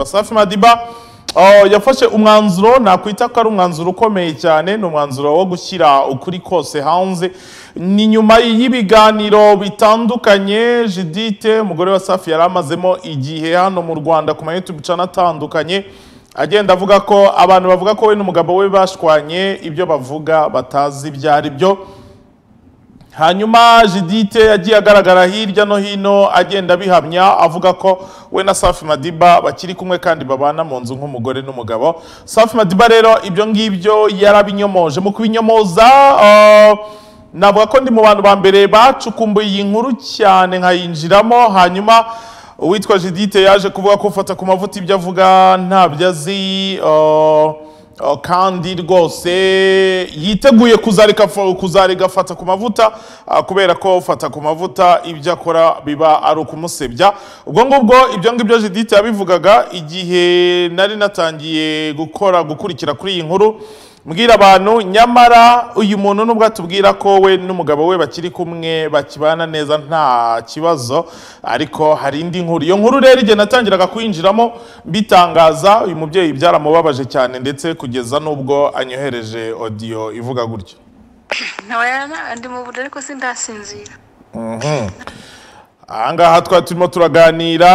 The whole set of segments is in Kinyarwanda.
Safi Madiba uh, yafashe umwanzuro nakwita ko ari umwanzuro ukomeye cyane ni umwanzuro wo gushyira ukuri kose hanze ni nyuma y'ibiganiro bitandukanye Judithe umugore wa Safi yari amazemo igihe hano mu Rwanda ku ma YouTube channel atandukanye agenda avuga ko abantu bavuga ko we n'umugabo we bashwanye ibyo bavuga batazi ibyo ari byo hanyuma Judithe yagiye agaragara hirya no hino agenda abihamya avuga ko we na Safi Madiba bakiri kumwe kandi babana mu nzu nk'umugore n'umugabo Safi Madiba rero ibyo ngibyo yarabinyomoje mu kubinyomoza ah, navuga ko ndi mu bantu ba mbere bacukumbuye iyi nkuru cyane nkayinjiramo hanyuma uwitwa Judithe yaje kuvuga ko ufata ku mavuta ibyo avuga ntabyo azi ah, Oh, kandi rwose yiteguye kuzareka kuzarigafata ku mavuta ah, kubera ko fata ku mavuta ibyo akora biba ari ukumusebya ubwo ngubwo ibyo ngibyo Judithe yabivugaga igihe nari natangiye gukora gukurikira kuri iyi nkuru mbwira abantu nyamara uyu muntu nubwo atubwira ko we n'umugabo we bakiri kumwe bakibana neza nta kibazo ariko hari indi nkuru iyo nkuru rero igihe natangiraga kuyinjiramo mbitangaza uyu mubyeyi byaramubabaje cyane ndetse kugeza n'ubwo anyohereje odiyo ivuga gutyo ntabwo ndi mu buriri ariko sindasinzira aha ngaha twari turimo turaganira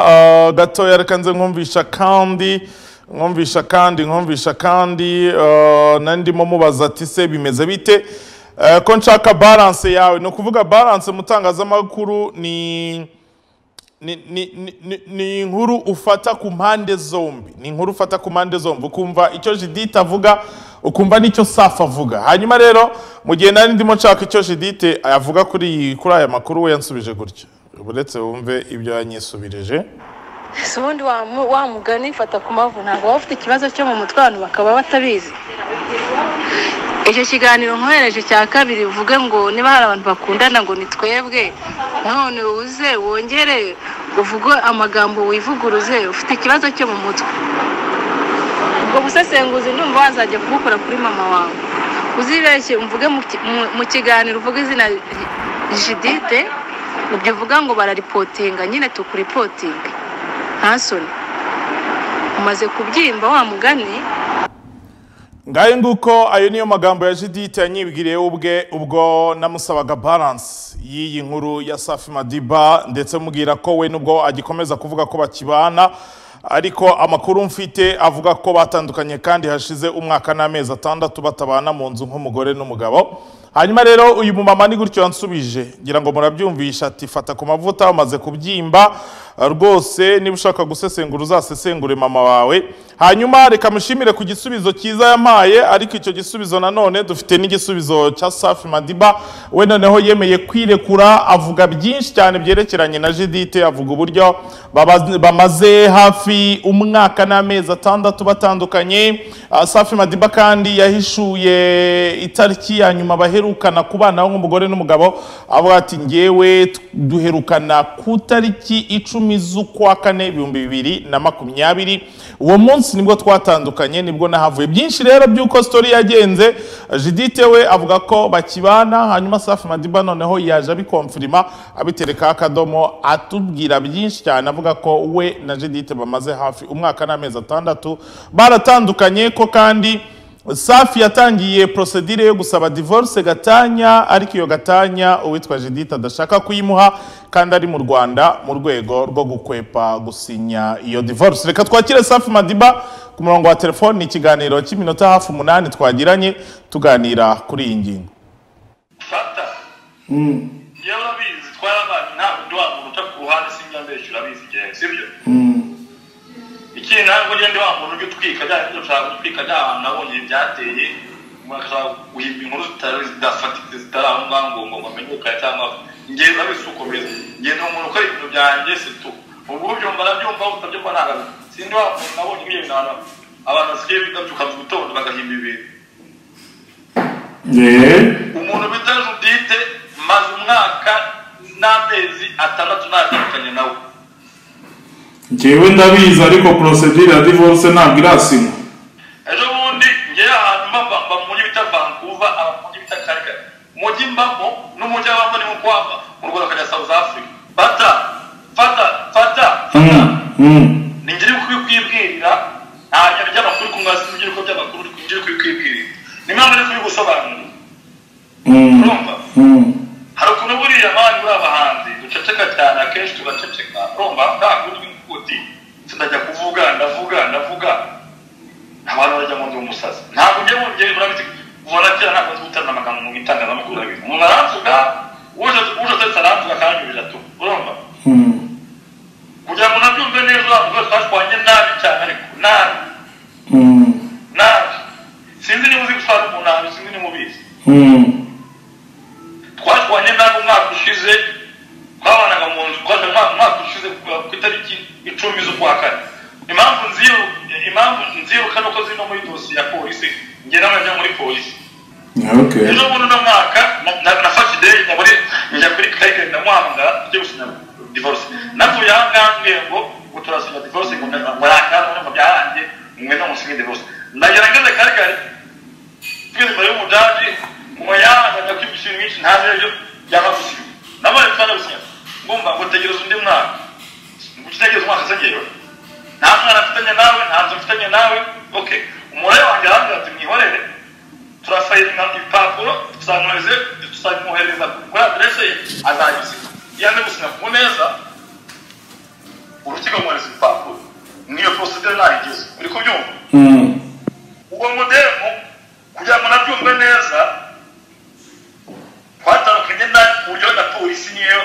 eh, gatoya reka nze nkumvisha kandi nkumvisha kandi nkumvisha kandi eh, nari ndimo mubaza ati se bimeze bite Eh, ko nshaka balance yawe ni ukuvuga balance mu itangazamakuru ni ni, ni, ni- ni, ni inkuru ufata ku mpande zombi ni inkuru ufata ku mpande zombi ukumva icyo Judithe avuga ukumva n'icyo Safi avuga hanyuma rero mu gihe nari ndimo nshaka icyo Judithe avuga kuri iyi- kuri aya makuru we yansubije gutya uretse wumve ibyo yanyisubirije si ubundi wa mu- wa mugani fata ku mavu ntabwo waba ufite ikibazo cyo mu mutwe abantu bakaba batabizi icyo kiganiro nkohereje cya kabiri uvuge ngo niba hari abantu bakundana ngo ni twebwe none uze wongere uvuge amagambo wivuguruze ufite ikibazo cyo mu mutwe ubwo busesenguzi ndumva wazajya kubukora kuri mama wawe uzibeshye umvuge mu ki- mu- mu kiganiro uvuge izina ry- jidite ibyo uvuga ngo bararipotinga nyine tukuripotinga nta soni umaze kubyimba wa mugani ngayo nguko ayo niyo magambo ya Judithe yanyibwiriye ubwe ubwo namusabaga balance y'iyi nkuru ya Safi Madiba ndetse mubwira ko we nubwo agikomeza kuvuga ko bakibana ariko amakuru mfite avuga ko batandukanye kandi hashize umwaka n'amezi atandatu batabana mu nzu nk'umugore n'umugabo hanyuma rero uyu mumama ni gutyo yansubije ngira ngo murabyumvisha ati fata ku mavuta umaze kubyimba rwose niba ushaka gusesengura uzasesengure mama wawe hanyuma reka mushimire ku gisubizo cyiza yampaye ariko icyo gisubizo nanone dufite n'igisubizo cya Safi Madiba we noneho yemeye kwirekura avuga byinshi cyane byerekeranye na Judithe avuga uburyo baba- bamaze hafi umwaka n'amezi atandatu batandukanye Ah, Safi Madiba kandi yahishuye itariki ya nyuma baherukana kubanaho nk'umugore n'umugabo avuga ati ngewe t- duherukana ku tariki icumi z'ukwa kane ibihumbi bibiri na makumyabiri uwo munsi nibwo twatandukanye nibwo nahavuye byinshi rero by'uko story yagenze Judithe we avuga ko bakibana hanyuma Safi Madiba noneho yaje abikomfirima abiterekaho akadomo atubwira byinshi cyane avuga ko we na Judithe bamaze hafi umwaka n'amezi atandatu baratandukanye ko kandi Safi yatangiye prosedire yo gusaba divorce gatanya ariko iyo gatanya uwitwa Judithe adashaka kuyimuha kandi ari mu Rwanda mu rwego rwo gukwepa gusinya iyo divorce reka twakire Safi Madiba ku murongo wa telefone ni ikiganiro cy'iminota hafi umunani twagiranye tuganira kuri iyi ngingo fata yewe urabizi twarabaye ntabwo ndi wa muntu uca ku ruhande sinjya mbeshya urabizi igihe sibyo ikindi ntabwo ujya ndi wa muntu ujya utwika bya bintu ushaka gutwika bya hantu nabonye ibyateye mugashaka guhimba inkuru zitari zidafatika zitari aho ngaho ngo ngo bamenyekane cyangwa ngewe urabizi ukomeza ngewe ni umuntu ukora ibintu byanjye si tu ubu ubyumva arabyumva utabyumva ntabwo sindi wa muntu nabonye nk'iyo bintu abantu basigaye bigabyuka mu gitondo bagahimba ibintu umuntu bita judite maze umwaka n'amezi atandatu natandukanye nawe ngewe ndabizi ariko porosedire ya divorce ntabwo irasinywa ejo bundi ngewe ahantu mba mba- mba mu mujyi bita vancouver aba mu mujyi bita karigari umujyi mbamo n'umujyi abamo ni nko wava mu rwanda akajya south africa fata fata fata Mm, mm. ni ngiri kubi kwibwirira ntajya ajya amakuru ku mazi n'urubyiruko by'amakuru uri kwibwirira niyo mpamvu ari kubigusobanurira urumva hari ukuntu buriya abandi uri abahanzi duceceka cyane akenshi tugaceceka urumva nta kundi n'ukundi ndajya kuvuga ndavuga ndavuga abantu bajya ngo ndi umusazi ntabwo ujya wongera murabiti ubona kera ntabwo nzi gutanga amagambo mu itangazamakuru abiri umuntu aransuka uje uje atetse aransuka akanyurira tu urumva kugira ngo nabyumve neza abantu bose bashwanye nabi cyane ariko nabi nabi sinzi niba uzi gusara umuntu ahantu sinzi niba ubizi twashwanye nabi umwaka ushize twabanaga mu nzu twaje umwaka ushize ku itariki icumi z'ukwa kane impamvu nziruka impamvu nziruka ni uko zino muri dosiye ya polisi njye n'abajya muri polisi okay ejo bundi uno mwaka nafashe ideyi muri njya kuri kayikari ndamuhamagara tujye gusinya divorce navuye aha ngaha mbwiye ngo ngo turasinya divorce ngo murakaza ngo byarangiye mwenda musinye divorce ndagera ngeze kayikari tugeze imbere y'umujaji ngo yanga ndakwibwa ibintu byinshi ntazi ibyo byaba gusinya nabaye twana gusinya ngumva ngo tegereza undi mwaka ngo utegereza umwaka se ngewe nta mwana mfitanye nawe nta nzu mfitanye nawe okay umubare wanjye arambwira ati mwihorere turasayininga ibipapuro tusanyohereze tuzamwohereza kuri aderese ye azagisinya iyo aje gusinya ku neza urukiko rumwohereza ibipapuro niyo procedure nayigeze uri kubyumva ubwo mudemu kugira ngo nabyumve neza twatandukanye na ku buryo na polisi niyo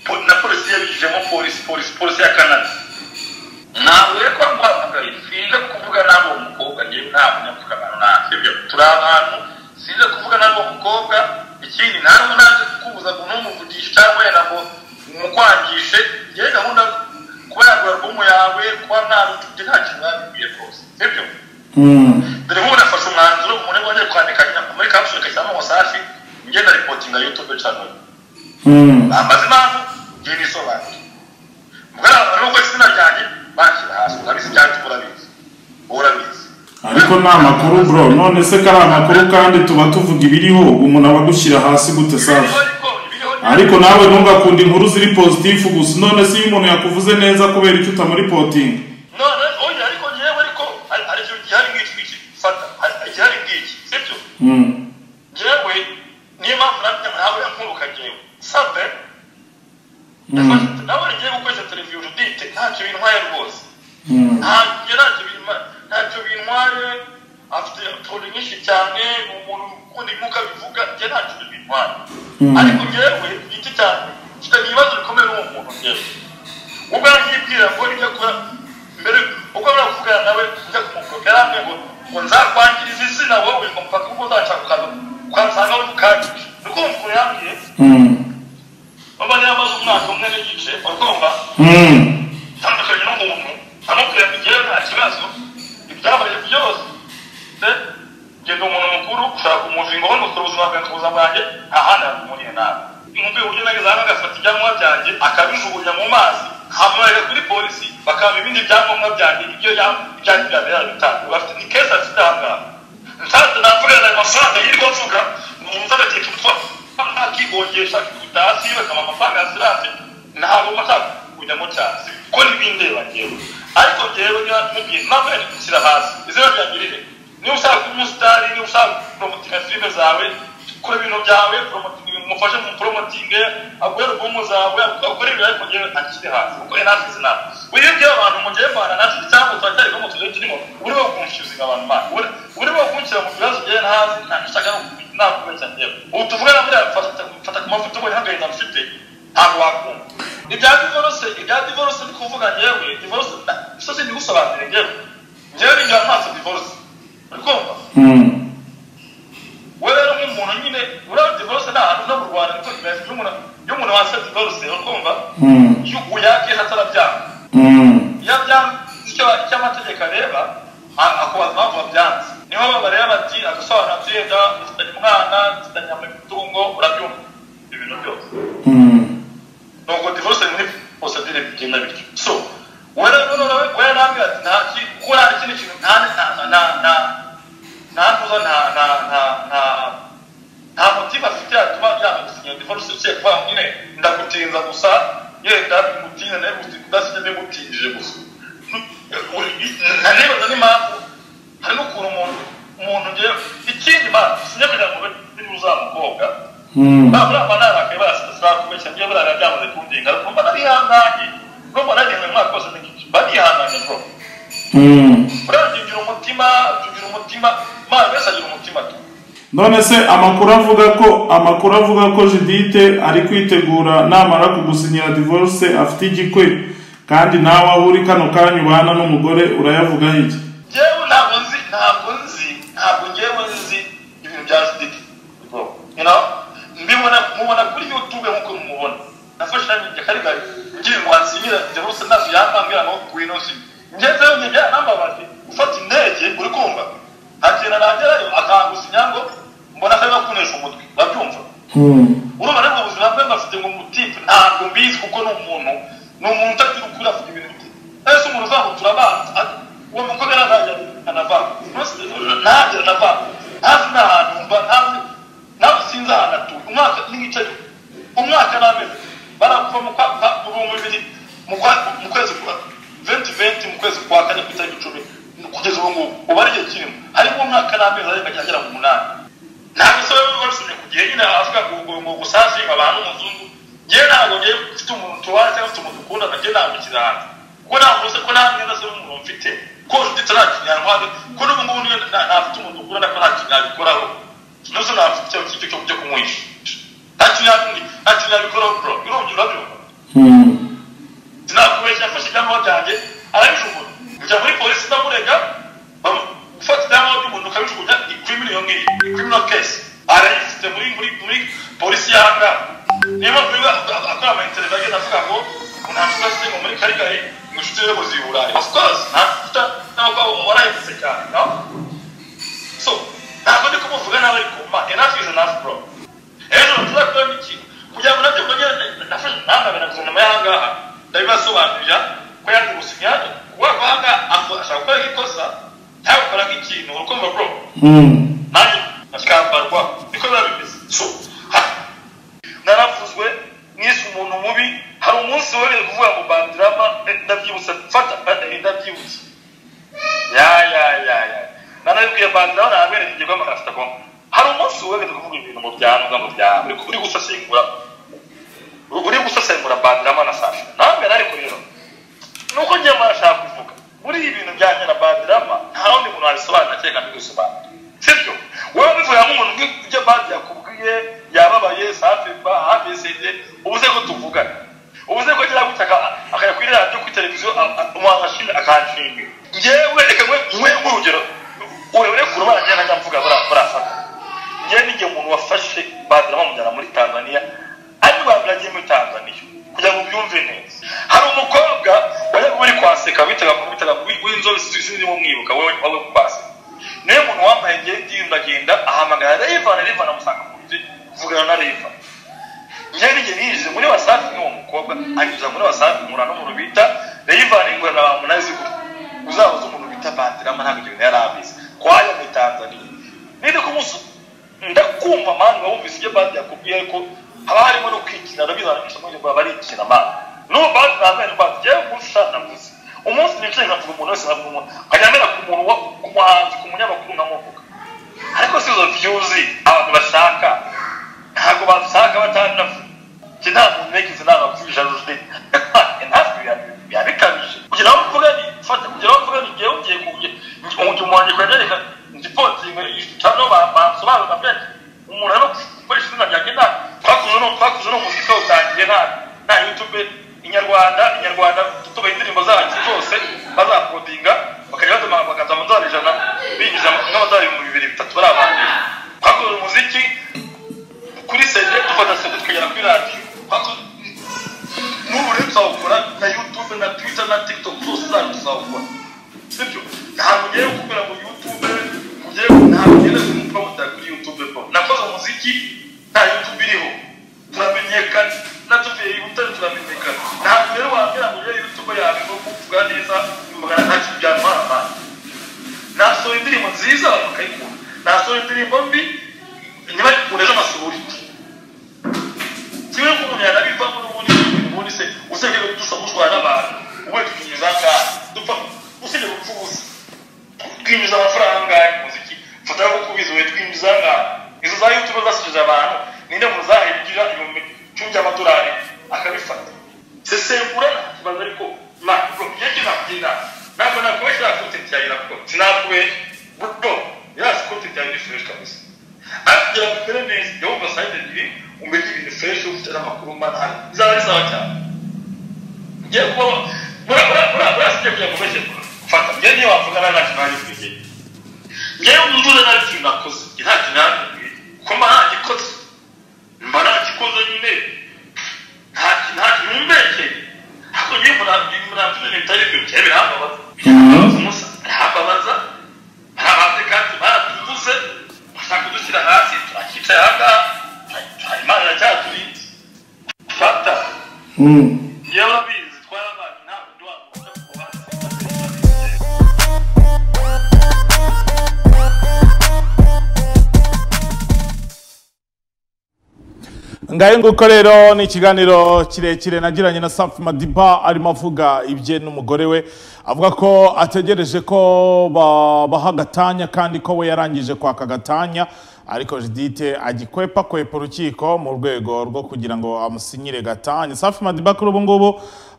po- na polisi yabigijemo polisi polisi polisi ya kanada ntabwo rero ko twahamagaye sinze kuvuga nabi uwo mukobwa ngewe nta munyapfukamano ntabyo turi abantu sinze kuvuga nabi uwo mukobwa ikindi ntabwo nanze kukubuza ngo ntumuvugishe cyangwa wenda ngo umukwangishe yewe gahunda kuba yagura albumu yawe kuba ntabwo nta kintu yabibwiye rwose sibyo dore nk'ubu nafashe umwanzuro umuntu wajya kwandika nyina muri kapusule kashyiramo wasafi ngenda ripotinga yutube channel bambaza impamvu ngiye nisobanura mbwira abantu nuko izina ryanjye banshyira hasi urabizi cyangwa urabizi urabizi ariko ni amakuru bro none se ko ari amakuru kandi tuba tuvuga ibiriho umuntu aba agushyira hasi gute safi ariko nawe ntugakunda inkuru ziri pozitifu gusa none se iyo umuntu yakuvuze neza kubera icyo utamuripotinga none oya ariko ngewe ariko hari hari ikintu gihari nk'iki ngiki fata hari hari igihari nk'iki sibyo ngewe niyo mpamvu nabyo nawe yankuruka ngewe sabe nawe ngiye gukoresha televiziyo urudite ntacyo bintwaye rwose ntabwo ntacyo bintwaye ntacyo bintwaye afite utuntu nyinshi cyane ni umuntu ukunda ibimuga bivuga njye ntacyo bintwaye ariko ngewe igiti cyane kitagira ibibazo bikomeye n'uwo muntu ngewe ubwo yibwira ngo nibyo akora mbere ubwo bari kuvugana nawe njya kumukobwa yarambwiye ngo ngo nzakwangiriza izina wowe ngo mpaka ubwo uzashaka ukaza ukansanga uri bukangije ni ko umuntu yambwiye baba yaramaze umwaka umwe n'igice urumva itandukanye n'umuntu amubwira ngo igihe nta kibazo ibyabaye byose se ngenda umuntu mukuru ushaka kumuvinga ngo nukora ubuzima bwanjye kuza bwanjye ahandi hatumuriye nabi nkumbuye uburyo nageze hano agafata ibyangombwa byanjye akabijugunya mu mazi hamurega kuri polisi bakampa ibindi byangombwa byanjye ibyo ibyanjye byanjye yarabitanga bafite ni kesi afite aha ngaha nsanze navugana ayo mafaranga yirwa mvuga umuntu agagiye kumutwa ntakigongesha kudasi bakama amafaranga ya siranse ntabwo bashaka kujyamo cyane ko n'ibindeba ngewe ariko ngewe niba mubwiye ntabwo yari gushyira hasi izina ryangirire niba ushaka kuba umusitari niba ushaka poromotinga filime zawe kora ibintu byawe poromotinga umufashe mu poromotinge agure alubumu zawe akore ibintu ariko ngewe ntakiri hasi kuko yari afite izina uyu ngewe abantu mugiye mbana natwe cyangwa turacyari no mu tuzi turimo uri wo kumfushinga abantu banyu uri- uri wo kunshyira mu bibazo byawe ntazi ntashaka no kumenya ntabwo umenya cyane ngewe ubu tuvuga na buriya mfata mfata ku mafoto ubona agahinda mfite ntabwo wakumva ibya divorce ibya divorce ni kuvuga ngewe divorce na- isose ntigusobanurire ngewe ngewe ninjira amaso divorce uri kumva wowe rero nk'umuntu nyine buriya divorce ni ahantu no mu rwanda niko bimeze iyo umuntu iyo umuntu wasabye divorce uri kumva yuguye akeza atarabyanga iyo byanze icyo icyo amategeko areba a- akubaza impamvu wabyanze niho bareba bati agasobanura tuyenda ufitanye umwana ufitanye imitungo urabyumva ibintu byose nuko divorce muri procedure bigenda bityo so wera none wera nambwira ati nta ki gukora ikindi kintu nta nta nta nta nta ntuza nta nta nta nta nta motive afite yatuma yagusinya divorce uciye kuba nyine ndagutinza gusa yenda bimutinde nawe gusinya udasinya bimutindije gusa n'impamvu hari n'ukuntu umuntu umuntu ngewe ikindi mpamvu sinjya kugira ngo niba uzamukobwa ntabwo nama narakaye barasaba kubeshya ngewe buriya byamaze kundinga ariko mba narihanganye bwo mba nagendanye umwaka wose mba nihanganye bwo buriya ngira umutima ngira umutima mazi wese agira umutima tu none se amakuru avuga ko amakuru avuga ko jidite ari kwitegura namara kugusinyira divorce afite igikwe kandi nawe aho uri kano kanya ubana n'umugore urayavugaho iki ngewe ntabwo nzi ntabwo nzi ntabwo ngewe nzi ibintu bya judite you know mbibona mubona kuri youtube nk'uko mumubona nafashe nanjye karigari ngira ngo hansinyira divorce ntabwo yampambira ngo ngwino si ngeze njye byarambabaje ufata indege uri kumva hagenda nagerayo akangusinya ngo mbona kari gakunesha umutwe urabyumva urumva rero ubuzima bwe mbafite ngo mutipe ntabwo mbizi kuko ni umuntu ni umuntu utagira ukuri avuga ibintu bye ese umuntu uzaho turabanza uwo mukobwa rero ntajya anavanga ntajya anavanga ntazi n'ahantu mba ntazi nawe sinzi ahantu atuye umwaka n'igice umwaka n'amezi barapfa mu kwa mu bihumbi bibiri mu kwa mu kwezi kwa venti venti mu kwezi kwa kane ku itariki icumi kugeza ubu ngubu ubu ari igihe kirimo harimo umwaka n'amezi ariko ajya agera ku munani ntabwo se biba bisubye ku gihe nyine avuga ngo ngo ngo gusazi abantu umuzungu ngewe ntabwo ngewe mfite umuntu tubaye cyangwa mfite umuntu ukunda nanjye nambukira hanze kuko ntabwo uzi ko nta mwenda se w'umuntu mfite ko ufite nta kinyarwanda ko n'ubu ngubu niyo ntafite umuntu ukunda ariko nta kinyabikoraho n'uzo ntafite icyo ngicyo cyo kumwisha nta kinyabikoraho bro birongera urabyumva sinakubeshya yafashe ibyangombwa byanjye arabijumura njya muri polisi ndamurega gufata ibyangombwa by'umuntu ukabijugunya ikrimino iyo ngiyo ikrimino kesi arayifite muri muri muri polisi yanga niyo mpamvu biba akora amayinterview agenda avuga ngo umuntu afite ngo muri karigari ngo inshuti ze muzi burayi of course nta ntabwo warayifite cyane no so ntabwo ndi kumuvuga nawe ariko ma enough is enough bro ejo tuzakora n'ikintu kugira ngo nabyo mbone nafashe ntangabe na guverinoma y'ahangaha ndabibasobanurira ko yanze gusinya kuba kwanga ashaka gukora ikosa nawe ukora nk'ikintu urukundo bro nanjye akambarwa niko biba bimeze so naravuzwe mwese umuntu mubi hari umunsi wereye kuvuga ngo bandirama ndabyibutse mfata ndabyibutse ya ya ya ya nanabibwiye bandirama nabereye igihe bamagana agomba hari umunsi wereye kuvuga ibintu mu byanga mu byanga uri gusesengura uri gusesengura bandirama na sasha nawe ariko rero nuko ngiye marashaka kuvuga muri ibi bintu byanjye na bandirama nta wundi muntu wabisobanura kereka mbigosobanura sibyo wowe bivuga nk'umuntu ujya bandi yakubwiye yababaye safeba hamesende ubuze ko tuvugana ubuze ko agira gutya akajya kuri radiyo kuri televiziyo umwakashimwe akanshinga ngewe reka nkwe nk'urugero urebere kure baragenda njya mvuga barafata ngewe n'igihe umuntu wafashe badira bamujyana muri tanzaniya ari rwanda agiye muri tanzaniya kugira ngo ubyumve neza hari umukobwa wajya kuba uri kwaseka witaga witaga w'inzobe sinzi mumwibuka wowe wowe kwaseka niyo muntu wambaye ngewe ndiyundagenda ahamagara revana revana amusanga mu nzu vugana na reva ngewe n'igihe niyize muri wasafi nk'uwo mukobwa anyuza muri wasafi nkura n'umuntu bita revana ingurana ba munazi gutya uzahuze umuntu bita bandirama ntabwo ibyo bintu yari abizi kwaya muri tanzaniya ninde kumusu ndakumva mani wumvise ibyo bandi yakubwiye ariko haba harimo no kwikina rabizana byinshi muri baba barikina mani n'uwo bandi ntabwo bandi ngewe ngushaka navuze umunsi nicaye nkavuga umuntu wese nkavuga umuntu nkajya mbera ku muntu ku muhanzi ku munyamakuru nkamuvuga ariko si izo viyuzi abantu bashaka ntabwo bashaka batandatu njye nta muntu negize inama kuri jaride ntabwo biba bikabije kugira ngo mvuge ni fata kugira ngo mvuge ni ngewe ugiye kuge umuntu wanjye kwa nyereka ndi potinga cyangwa bansobanurira mbere umuntu ari gukoresha izina ryanjye nta twakuze no twakuze no muzika utangiye nta nta yutube inyarwanda inyarwanda tutubaha indirimbo zacu zose bazakodinga bakajya baduha amaganza amadolari ijana binjiza nk'amadolari ibihumbi bibiri bitatu bari abantu twakoze umuziki kuri sede dufata sede tukagera kuri radiyo n'ubu rero tuzawukora na yutube na twita na tikitoki zose zanyu tuzawukora sibyo ntabwo ngiye gukorera mu yutube ngiye ntabwo ngiye kumupomota kuri yutube nakoze umuziki nta yutube iriho turamenyekana natuvuye ibutare turamenyekana ntabwo rero wambwira ngo ujye yutubo yawe ngo kuvuga neza magana ntacyo byantwara amazi nasohora indirimbo nziza bakayikunda nasohora indirimbo mbi ntibagikunda ejo amasuri kimwe nk'umuntu yanabivamo n'ubundi ubundi se usengera dusa gutwara n'abantu ubundi tukinyuza ngaha dupfa usengera gupfa ubusa twinjiza amafaranga angahe mu muziki mfata nko kubizi wowe twinjiza angahe izo za yutube zasijeje abantu ninde mu zahigira ibihumbi icumi by'amadolari akabifata sesengura nta kibazo ariko makuru iyo njye nakubwira ntabwo nakubeshya nta konti cyawe nakubona sinakubeshya buto yasi konti cyawe ni fureshi kabisa kugira ngo ukore neza iyo wumva sayide ebyiri umenye ibintu fureshi ufite n'amakuru manani izaba ari sawa cyane ngiye kuba murasigaye kugira ngo ubeshye fata njye niyo wavugana nta kintu nari kubigera njyewe mvuze nta kintu nakoze nta kintu nari kubigera kuko mba nta gikoze mba nta gikoze nyine nta kintu nta kintu mbekeye ariko njyewe murambwira ibintu bitari byo njyewe birambabaza umusa birambabaza barabanze kandi baratuvuze bashaka kudushyira hasi turakicaye aha ngaha imana iracyaturinze fata njyewe urabizi twarabaye ntabwo ndi wamufasha kuba ngahe nguko rero ni ikiganiro kirekire nagiranye na safi madiba arimo avuga ibye n'umugore we avuga ko ategereje ko babaha agatanya kandi ko we yarangije kwaka agatanya ariko jidite agikwepa kwepa urukiko mu rwego rwo kugira ngo amusinyire gatanya safi madiba kuri ubu ngubu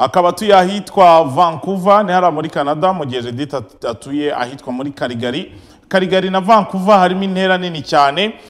akaba atuye ahitwa vancouver ni hariya muri canada mu gihe jidite atuye ahitwa muri karigari karigari na vancouver harimo intera nini cyane